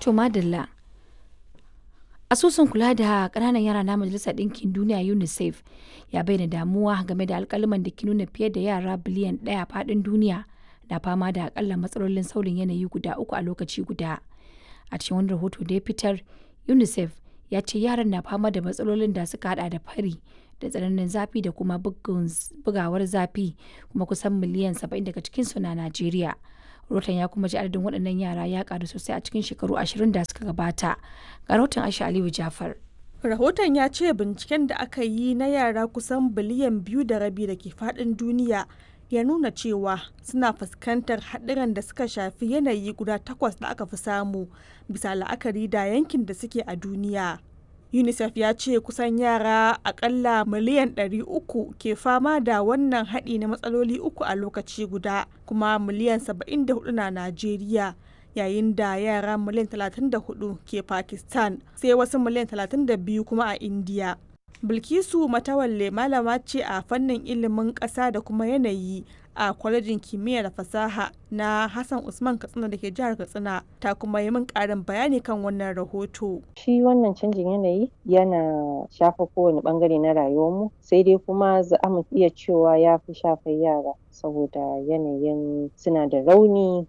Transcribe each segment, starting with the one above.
To madalla. Asusun kula da ƙananan yara na Majalisar Ɗinkin Duniya UNICEF ya bayyana damuwa game da alƙaluman da ke nuna fiye da yara biliyan ɗaya faɗin duniya na fama da akalla matsalolin sauyin yanayi guda uku a lokaci guda. A cikin wani rahoto da ya fitar, UNICEF ya ce yaran na fama da matsalolin da suka hada da fari da tsananin zafi da kuma bugawar zafi kuma kusan miliyan 70 daga cikinsu na Najeriya. Rahoton ya kuma ji adadin waɗannan yara ya ƙaru sosai a cikin shekaru ashirin da suka gabata. Ga rahoton Aisha Aliyu Jafar. Rahoton ya ce binciken da aka yi na yara kusan biliyan biyu da rabi da ke faɗin duniya ya nuna cewa suna fuskantar haɗuran da suka shafi yanayi guda takwas da aka fi samu bisa la'akari da yankin da suke a duniya. unicef ya ce kusan yara akalla miliyan 300 ke fama da wannan haɗi na matsaloli uku a lokaci guda kuma miliyan 74 na najeriya yayin da yara miliyan 34 ke pakistan sai wasu miliyan 32 kuma a india bilkisu matawalle malama ce a fannin ilimin ƙasa da kuma yanayi a kwalejin kimiyya da fasaha na Hassan Usman Katsina da ke jihar Katsina ta kuma yi min ƙarin bayani kan wannan rahoto. Shi wannan canjin yanayi yana shafa kowane bangare na rayuwarmu sai dai kuma za mu iya cewa ya fi shafar yara saboda yanayin suna da rauni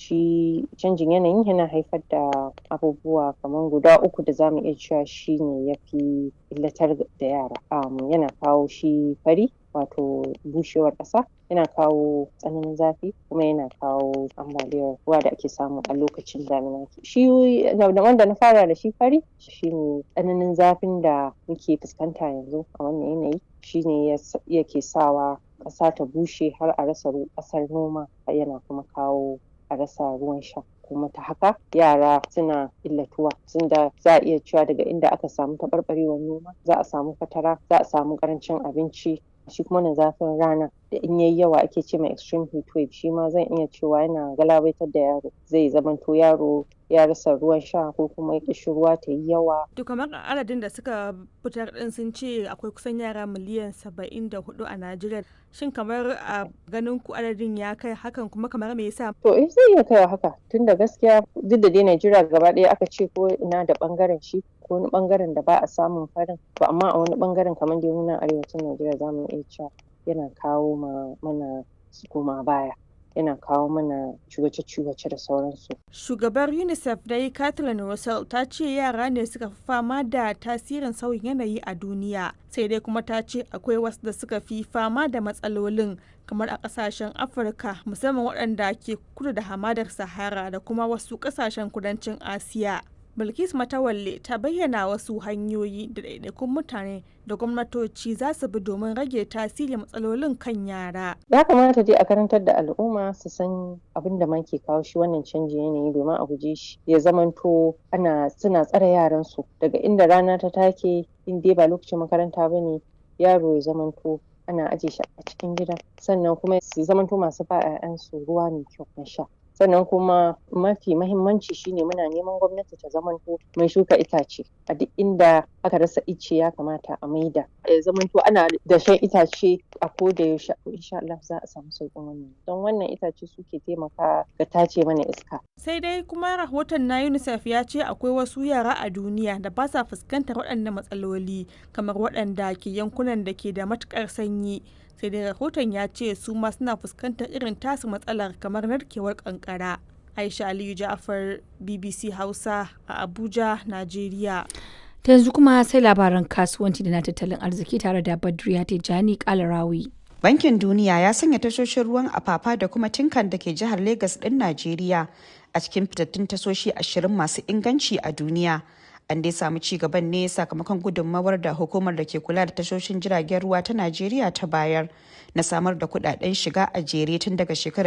shi canjin yanayin yana haifar da abubuwa kamar guda uku da zamu iya cewa shi ne ya fi illatar da yara um, yana kawo shi fari wato bushewar ƙasa yana kawo tsananin zafi kuma yana kawo ambaliyar ruwa da ake samu a lokacin damina shi wanda na fara da shi fari shine tsananin zafin da muke fuskanta yanzu a wannan yanayi shine yake sawa ƙasa ta bushe har a rasa ƙasar noma yana kuma kawo a rasa ruwan sha kuma ta haka yara suna illatuwa tunda za a iya cewa daga inda aka samu taɓarɓarewar noma za a samu fatara za a samu ƙarancin abinci shi kuma na zafin rana da in yayi yawa ake ce mai extreme heat wave shi ma zan iya cewa yana galabaitar da yaro zai zamanto yaro ya rasa ruwan sha ko kuma kishi ruwa ta yi yawa. To kamar adadin da suka fitar din sun ce akwai kusan yara miliyan saba'in da hudu a Najeriya. Shin kamar a ganin ku adadin ya kai hakan kuma kamar me yasa? To eh zai iya kai haka tunda gaskiya duk da dai Najeriya gaba ɗaya aka ce ko ina da bangaren shi ko wani bangaren da ba a samun farin to amma a wani bangaren kamar dai muna arewacin Najeriya za mu iya cewa yana kawo ma mana koma baya. yana kawo mana ciwace-ciwace da sauransu. Shugabar UNICEF dai Kathleen Russell ta ce yara ne suka fi fama da tasirin sauyin yanayi a duniya, sai dai kuma ta ce akwai wasu da suka fi fama da matsalolin kamar a kasashen Afirka musamman waɗanda ke kudu da hamadar Sahara da kuma wasu ƙasashen kudancin Asiya. Bilkis Matawalle ta bayyana wasu hanyoyi da ɗaiɗaikun mutane da gwamnatoci za su bi domin rage tasirin matsalolin kan yara. Ya kamata dai a karantar da al'umma su san abin da ke kawo shi wannan canjin yanayi domin a guje shi ya zamanto ana suna tsare yaran su daga inda rana ta take in dai ba lokacin makaranta ba ne yaro ya zamanto ana aje shi a cikin gida sannan kuma su zamanto masu ba 'ya'yansu ruwa mai kyau na sha. sannan kuma mafi mahimmanci shine muna neman gwamnati ta zamanto mai shuka itace a duk inda aka rasa ice ya kamata a maida ya zamanto ana da shan itace a koda yaushe insha Allah za a samu sauƙin wannan don wannan itace suke taimaka ga tace mana iska sai dai kuma rahoton na UNICEF ya ce akwai wasu yara a duniya da ba sa fuskantar waɗannan matsaloli kamar waɗanda ke yankunan da ke da matuƙar sanyi sai dai rahoton ya ce su ma suna fuskantar irin tasu matsalar kamar narkewar kankara aisha aliyu ja'afar bbc hausa a abuja najeriya ta yanzu kuma sai labaran kasuwanci da na tattalin arziki tare da badriya tijjani kalarawi bankin duniya ya sanya tashoshin ruwan afafa da kuma tinkan da ke jihar Legas ɗin najeriya a cikin fitattun tashoshi ashirin masu inganci a duniya an dai samu ci gaban ne sakamakon gudunmawar da hukumar da ke kula da tashoshin jiragen ruwa ta najeriya ta bayar na samar da kudaden shiga a jere tun daga shekarar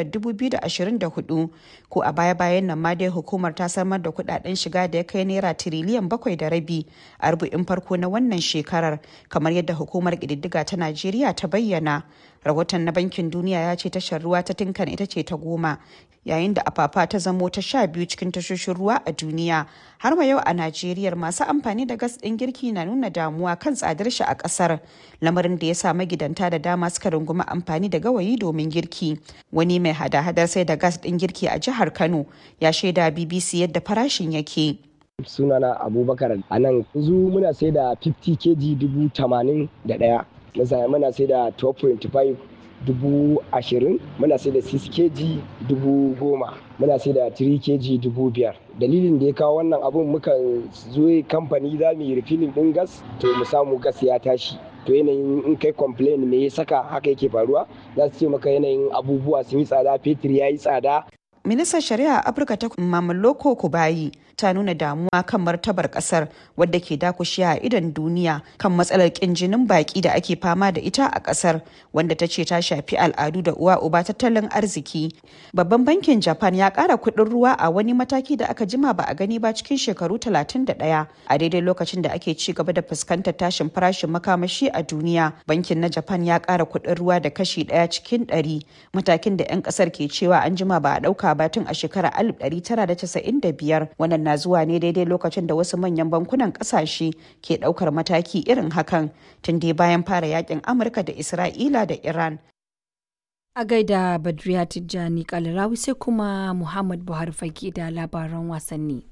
2024 ko a baya-bayan nan ma dai hukumar ta samar da kudaden shiga da ya kai naira tiriliyan bakwai da rabi a rubu'in farko na wannan shekarar kamar yadda hukumar ƙididdiga ta najeriya ta bayyana rahoton na bankin duniya ya ce tashar ruwa ta tinkan ita ce ta goma yayin da afafa ta zamo ta sha biyu cikin tashoshin ruwa a duniya har ma yau a najeriya masu amfani da gas ɗin girki na nuna damuwa kan tsadar shi a ƙasar lamarin da ya sa magidanta da dama suka rungumi amfani da gawayi domin girki wani mai hada-hadar sai da gas ɗin girki a jihar kano ya shaida bbc yadda farashin yake sunana abubakar a nan yanzu muna sai da 50 kg dubu tamanin da ɗaya muna sai da 12.5 dubu ashirin muna sai da 6 kg dubu goma muna sai da 3 kg dubu biyar dalilin da ya kawo wannan abun muka zo kamfani za mu yi refilling din gas to mu samu gas ya tashi to yanayin in kai complain me ya saka haka yake faruwa za su ce maka yanayin abubuwa sun yi tsada fetur ya yi tsada ministan shari'a afirka ta mamaloko kubayi ta nuna damuwa kan martabar kasar wadda ke dakushe a idon duniya kan matsalar kin jinin baki da ake fama da ita a kasar wanda ta ce ta shafi al'adu da uwa uba tattalin arziki babban bankin japan ya kara kudin ruwa a wani mataki da aka jima ba a gani ba cikin shekaru 31 a daidai lokacin da ake ci gaba da fuskantar tashin farashin makamashi a duniya bankin na japan ya kara kudin ruwa da kashi daya cikin ɗari matakin da 'yan kasar ke cewa an jima ba a dauka ba tun a shekarar 1995 wannan na zuwa ne daidai lokacin da wasu manyan bankunan kasashe ke daukar mataki irin hakan tun dai bayan fara yakin amurka da isra'ila da iran a gaida badriya tijjani kalarawi sai kuma muhammad buhari fage da labaran wasanni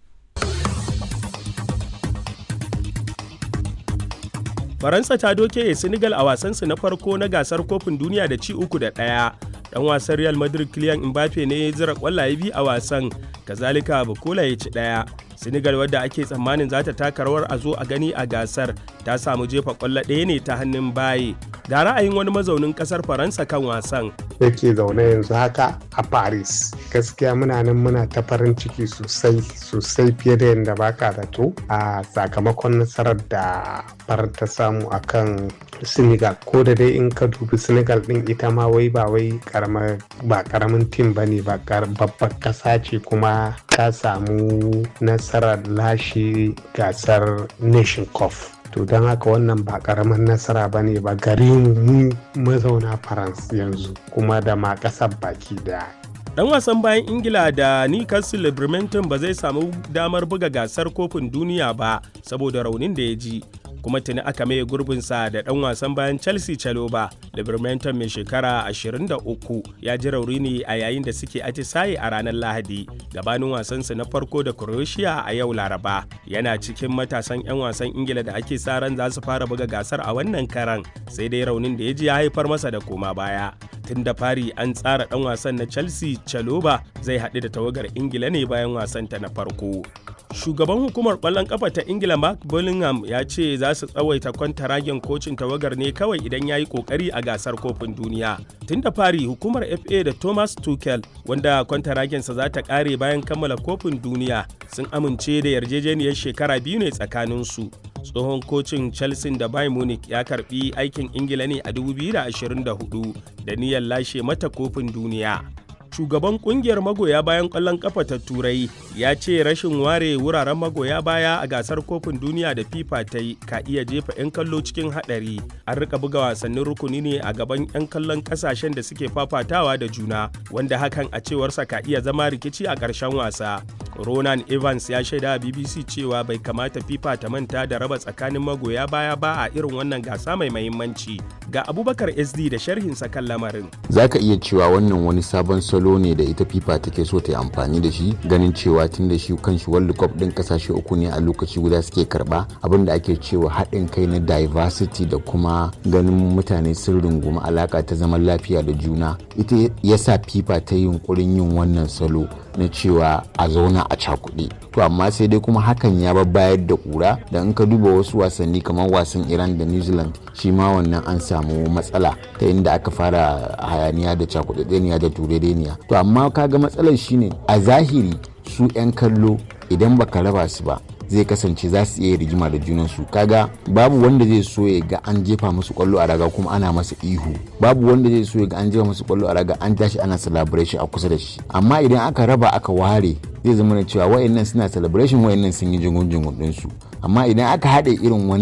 faransa ta doke senegal a wasansu na farko na gasar kofin duniya da ci uku da ɗaya dan wasan real madrid kylian mbappe ne ya zira kwallaye biyu a wasan kazalika bukola ya ci ɗaya senegal wadda ake tsammanin za ta taka rawar a zo a gani a gasar ta samu jefa kwallo ɗaya ne ta hannun baye ga ra'ayin wani mazaunin kasar faransa kan wasan yake zaune yanzu haka a paris gaskiya muna nan muna ta farin ciki sosai sosai fiye da yadda baka zato a sakamakon nasarar da farar ta samu akan senegal ko da dai in ka dubi senegal din ita ma wai ba wai ba karamin tim ba ne ba babbar kasa ce kuma ta samu nasarar lashe gasar nation cup to don haka wannan ba karamin nasara ba ne ba gare mu mazauna france yanzu kuma da ma kasar baki daya dan wasan bayan ingila da newcastle bremerton ba zai samu damar buga gasar kofin duniya ba saboda raunin da ya ji kuma tuni aka maye gurbinsa da dan wasan bayan chelsea chaloba libermanton mai shekara 23 ya ji rauni ne a yayin da suke atisaye a ranar lahadi gabanin wasansu na farko da croatia a yau laraba yana cikin matasan 'yan wasan ingila da ake sa ran za su fara buga gasar a wannan karan sai dai raunin da ya ji ya haifar masa da koma baya tun da fari an tsara dan wasan na chelsea chaloba zai haɗu da tawagar ingila ne bayan wasanta na farko shugaban hukumar kwallon kafa ta ingila mark bullingham ya ce za su tsawaita kwantaragen kocin tawagar ne kawai idan ya yi kokari a gasar kofin duniya tun da fari hukumar fa da thomas tuchel wanda kwantaragensa za ta kare bayan kammala kofin duniya sun amince da yarjejeniyar shekara biyu ne tsakaninsu tsohon kocin chelsea da bayern munich ya karbi aikin ingila ne a 2024 da niyyar lashe mata kofin duniya shugaban kungiyar magoya bayan kwallon kafa ta turai ya ce rashin ware wuraren magoya baya a gasar kofin duniya da fifa ta yi ka iya jefa 'yan kallo cikin hadari an rika buga wasannin rukuni ne a gaban 'yan kallon kasashen da suke fafatawa da juna wanda hakan a cewarsa ka iya zama rikici a ƙarshen wasa ronan evans ya shaida a bbc cewa bai kamata fifa ta manta da raba tsakanin magoya baya ba a irin wannan gasa mai mahimmanci ga abubakar sd da sharhinsa kan lamarin zaka iya cewa wannan wani sabon salo ne da ita fifa take so ta yi amfani da shi ganin cewa tun da shi kanshi world cup din kasashe uku ne a lokaci guda suke karba abin da ake cewa haɗin kai na diversity da kuma ganin mutane sun rungumi alaka ta zaman lafiya da juna ita yasa fifa ta yi yunkurin yin wannan salo na cewa a zauna a cakuɗe to amma sai dai kuma hakan ya bayar da ƙura da in ka duba wasu wasanni kamar wasan iran da new zealand shi ma wannan an samu matsala ta inda aka fara hayaniya da cakuɗaɗɗeniya da turereniya to amma kaga matsalar shine a zahiri su 'yan kallo idan baka raba su ba zai kasance za su iya rigima da junansu kaga babu wanda zai so ya ga an jefa musu kwallo a raga kuma ana masa ihu babu wanda zai so ya ga an jefa musu kwallo a raga an tashi ana celebration a kusa da shi amma idan aka raba aka ware zai zama da cewa wayannan suna celebration wayannan sun yi jingun jingun din su amma idan aka haɗe irin wannan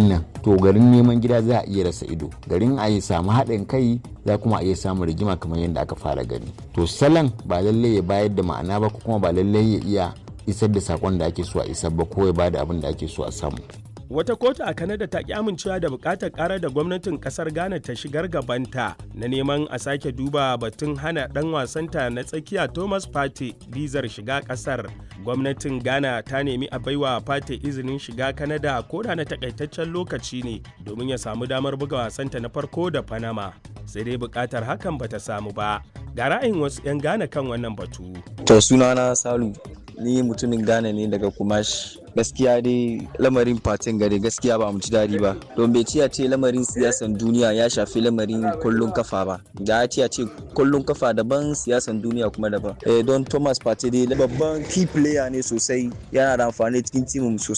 to garin neman gida za a iya rasa ido garin a yi samu haɗin kai za kuma a iya samun rigima kamar yadda aka fara gani to salon ba lallai ya bayar da ma'ana ba ko kuma ba lallai ya iya isar da sakon da ake so a isar ba ko ya bada abin da ake so a samu Wata kotu a Kanada ta ki amincewa da bukatar karar da gwamnatin kasar Ghana ta shigar gabanta na neman a sake duba batun hana dan wasanta na tsakiya Thomas Partey bizar shiga kasar. Gwamnatin Ghana ta nemi a baiwa Partey izinin shiga Kanada ko da na takaitaccen lokaci ne domin ya samu damar buga wasanta na farko da Panama. Sai dai bukatar hakan bata samu ba. Ga ra'ayin wasu 'yan Ghana kan wannan batu. To sunana Salu ni mutumin Ghana ne daga Kumash. gaskiya dai lamarin fatin gare gaskiya ba mu ji daɗi ba don bai ci ce lamarin siyasan duniya ya shafi lamarin kullun kafa ba da ya ci ce kullun kafa daban siyasan duniya kuma daban eh don thomas partey dai babban key player ne sosai yana da amfani cikin timin sosai